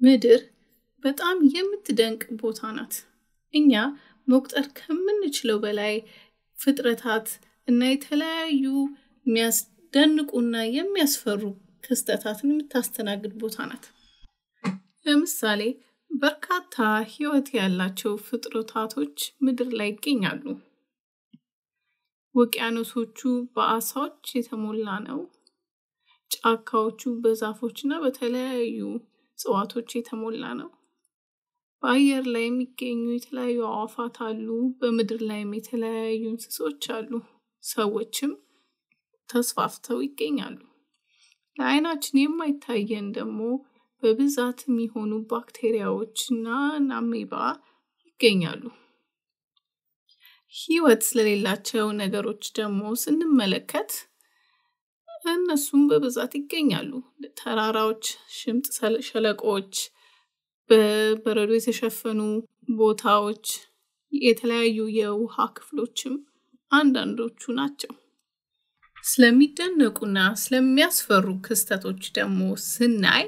ምድር በጣም የምትደንቅ ቦታ ናት። እኛ መቁጠር ከምንችለው በላይ ፍጥረታት እና የተለያዩ የሚያስደንቁና የሚያስፈሩ ክስተታትን የምታስተናግድ ቦታ ናት። ለምሳሌ በርካታ ሕይወት ያላቸው ፍጥረታቶች ምድር ላይ ይገኛሉ። ውቅያኖሶቹ በአሳዎች የተሞላ ነው። ጫካዎቹ በዛፎች እና በተለያዩ እጽዋቶች የተሞላ ነው። በአየር ላይ የሚገኙ የተለያዩ አዕዋፋት አሉ። በምድር ላይም የተለያዩ እንስሶች አሉ። ሰዎችም ተስፋፍተው ይገኛሉ። ለዓይናችን የማይታየን ደግሞ በብዛት የሚሆኑ ባክቴሪያዎች እና አሜባ ይገኛሉ። ሕይወት ስለሌላቸው ነገሮች ደግሞ ስንመለከት እነሱም በብዛት ይገኛሉ። ተራራዎች፣ ሽምጥ ሸለቆዎች፣ በበረዶ የተሸፈኑ ቦታዎች፣ የተለያዩ የውሃ ክፍሎችም አንዳንዶቹ ናቸው። ስለሚደነቁና ስለሚያስፈሩ ክስተቶች ደግሞ ስናይ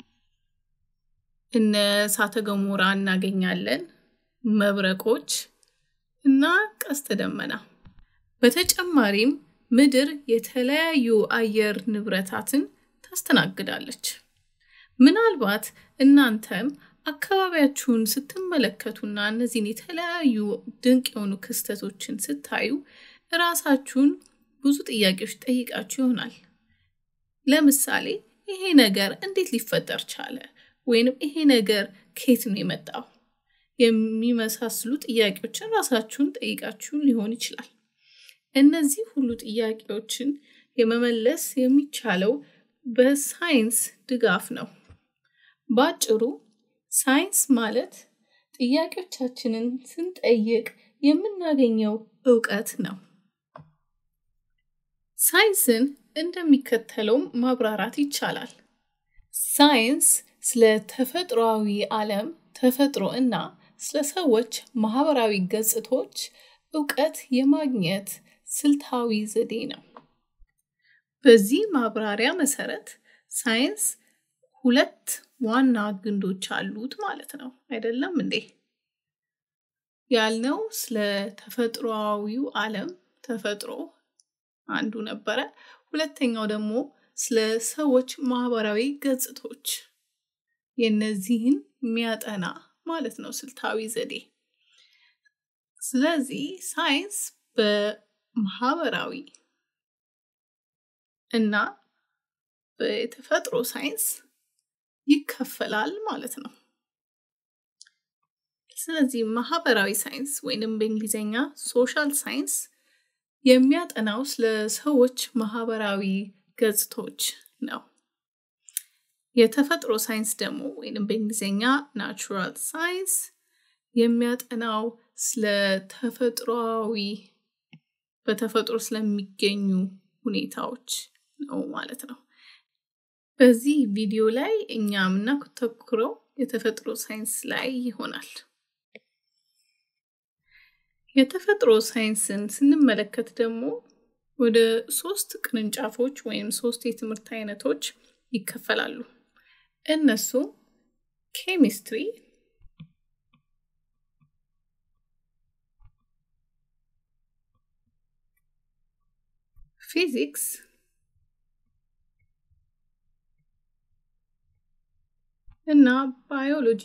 እነ እሳተ ገሞራ እናገኛለን፣ መብረቆች እና ቀስተ ደመና። በተጨማሪም ምድር የተለያዩ አየር ንብረታትን ታስተናግዳለች። ምናልባት እናንተም አካባቢያችሁን ስትመለከቱና እነዚህን የተለያዩ ድንቅ የሆኑ ክስተቶችን ስታዩ እራሳችሁን ብዙ ጥያቄዎች ጠይቃችሁ ይሆናል። ለምሳሌ ይሄ ነገር እንዴት ሊፈጠር ቻለ? ወይንም ይሄ ነገር ከየት ነው የመጣው? የሚመሳስሉ ጥያቄዎችን ራሳችሁን ጠይቃችሁ ሊሆን ይችላል። እነዚህ ሁሉ ጥያቄዎችን የመመለስ የሚቻለው በሳይንስ ድጋፍ ነው። በአጭሩ ሳይንስ ማለት ጥያቄዎቻችንን ስንጠይቅ የምናገኘው እውቀት ነው። ሳይንስን እንደሚከተለውም ማብራራት ይቻላል። ሳይንስ ስለ ተፈጥሯዊ ዓለም ተፈጥሮ እና ስለ ሰዎች ማህበራዊ ገጽቶች እውቀት የማግኘት ስልታዊ ዘዴ ነው። በዚህ ማብራሪያ መሰረት ሳይንስ ሁለት ዋና ግንዶች አሉት ማለት ነው። አይደለም እንዴ? ያልነው ስለ ተፈጥሯዊው ዓለም ተፈጥሮ አንዱ ነበረ። ሁለተኛው ደግሞ ስለ ሰዎች ማህበራዊ ገጽቶች የነዚህን የሚያጠና ማለት ነው ስልታዊ ዘዴ። ስለዚህ ሳይንስ በማህበራዊ እና በተፈጥሮ ሳይንስ ይከፈላል ማለት ነው። ስለዚህ ማህበራዊ ሳይንስ ወይንም በእንግሊዝኛ ሶሻል ሳይንስ የሚያጠናው ስለ ሰዎች ማህበራዊ ገጽቶች ነው። የተፈጥሮ ሳይንስ ደግሞ ወይንም በእንግሊዝኛ ናቹራል ሳይንስ የሚያጠናው ስለ ተፈጥሯዊ በተፈጥሮ ስለሚገኙ ሁኔታዎች ነው ማለት ነው። በዚህ ቪዲዮ ላይ እኛ የምናተኩረው የተፈጥሮ ሳይንስ ላይ ይሆናል። የተፈጥሮ ሳይንስን ስንመለከት ደግሞ ወደ ሶስት ቅርንጫፎች ወይም ሶስት የትምህርት አይነቶች ይከፈላሉ። እነሱ ኬሚስትሪ፣ ፊዚክስ እና ባዮሎጂ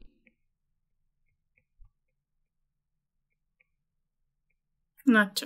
ናቸው።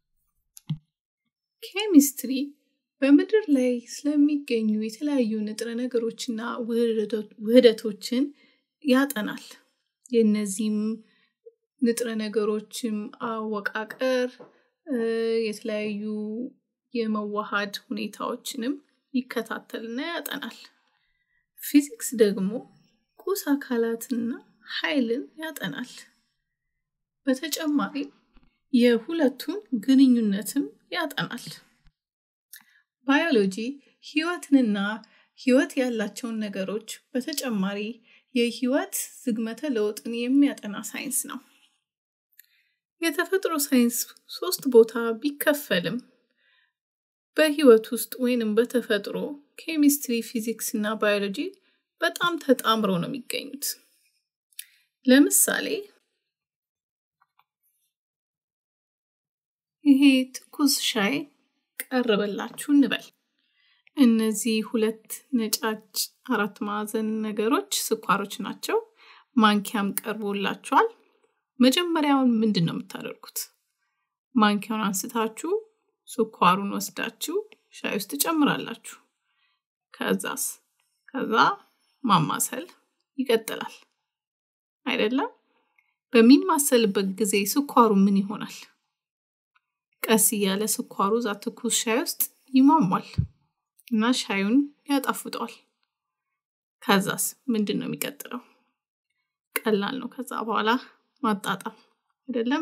ኬሚስትሪ በምድር ላይ ስለሚገኙ የተለያዩ ንጥረ ነገሮችና ውህደቶችን ያጠናል። የእነዚህም ንጥረ ነገሮችም አወቃቀር፣ የተለያዩ የመዋሃድ ሁኔታዎችንም ይከታተልና ያጠናል። ፊዚክስ ደግሞ ቁስ አካላትና ኃይልን ያጠናል። በተጨማሪም የሁለቱን ግንኙነትም ያጠናል። ባዮሎጂ ህይወትንና ህይወት ያላቸውን ነገሮች በተጨማሪ የህይወት ዝግመተ ለውጥን የሚያጠና ሳይንስ ነው። የተፈጥሮ ሳይንስ ሶስት ቦታ ቢከፈልም በህይወት ውስጥ ወይንም በተፈጥሮ ኬሚስትሪ፣ ፊዚክስ እና ባዮሎጂ በጣም ተጣምረው ነው የሚገኙት። ለምሳሌ ይሄ ትኩስ ሻይ ቀረበላችሁ እንበል። እነዚህ ሁለት ነጫጭ አራት ማዕዘን ነገሮች ስኳሮች ናቸው። ማንኪያም ቀርቦላችኋል። መጀመሪያውን ምንድን ነው የምታደርጉት? ማንኪያውን አንስታችሁ ስኳሩን ወስዳችሁ ሻይ ውስጥ ትጨምራላችሁ። ከዛስ ከዛ ማማሰል ይቀጥላል አይደለም? በሚማሰልበት ጊዜ ስኳሩ ምን ይሆናል? ቀስ እያለ ስኳሩ እዛ ትኩስ ሻይ ውስጥ ይሟሟል እና ሻዩን ያጣፍጠዋል። ከዛስ ምንድን ነው የሚቀጥለው? ቀላል ነው። ከዛ በኋላ ማጣጣም አይደለም?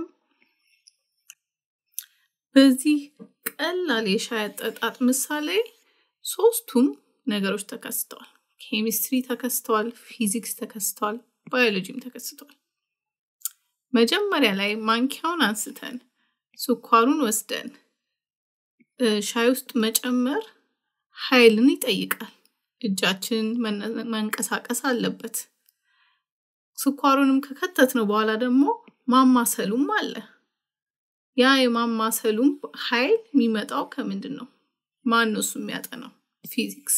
በዚህ ቀላል የሻይ አጠጣጥ ምሳሌ ሶስቱም ነገሮች ተከስተዋል። ኬሚስትሪ ተከስተዋል፣ ፊዚክስ ተከስተዋል፣ ባዮሎጂም ተከስተዋል። መጀመሪያ ላይ ማንኪያውን አንስተን ስኳሩን ወስደን ሻይ ውስጥ መጨመር ኃይልን ይጠይቃል። እጃችን መንቀሳቀስ አለበት። ስኳሩንም ከከተትነው በኋላ ደግሞ ማማሰሉም አለ። ያ የማማሰሉም ኃይል የሚመጣው ከምንድን ነው? ማን ነው እሱ የሚያጠናው? ፊዚክስ።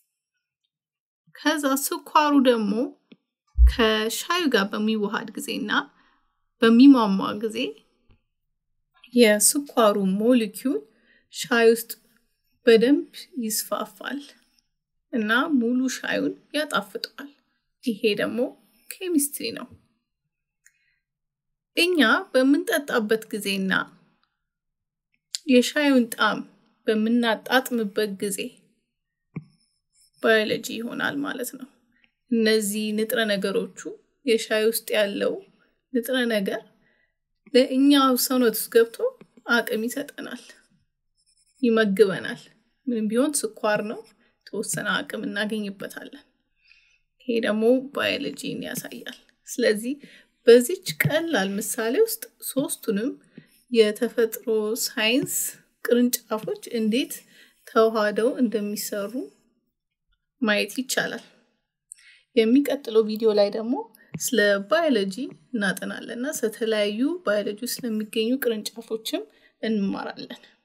ከዛ ስኳሩ ደግሞ ከሻዩ ጋር በሚዋሃድ ጊዜና በሚሟሟ ጊዜ የስኳሩ ሞሊኪዩል ሻይ ውስጥ በደንብ ይስፋፋል እና ሙሉ ሻዩን ያጣፍጠዋል። ይሄ ደግሞ ኬሚስትሪ ነው። እኛ በምንጠጣበት ጊዜና የሻዩን ጣዕም በምናጣጥምበት ጊዜ ባዮሎጂ ይሆናል ማለት ነው። እነዚህ ንጥረ ነገሮቹ የሻይ ውስጥ ያለው ንጥረ ነገር ለእኛ ሰውነት ውስጥ ገብቶ አቅም ይሰጠናል፣ ይመግበናል። ምንም ቢሆን ስኳር ነው፣ የተወሰነ አቅም እናገኝበታለን። ይሄ ደግሞ ባዮሎጂን ያሳያል። ስለዚህ በዚች ቀላል ምሳሌ ውስጥ ሶስቱንም የተፈጥሮ ሳይንስ ቅርንጫፎች እንዴት ተዋህደው እንደሚሰሩ ማየት ይቻላል። የሚቀጥለው ቪዲዮ ላይ ደግሞ ስለ ባዮሎጂ እናጠናለን እና ስለተለያዩ ባዮሎጂ ውስጥ ስለሚገኙ ቅርንጫፎችም እንማራለን።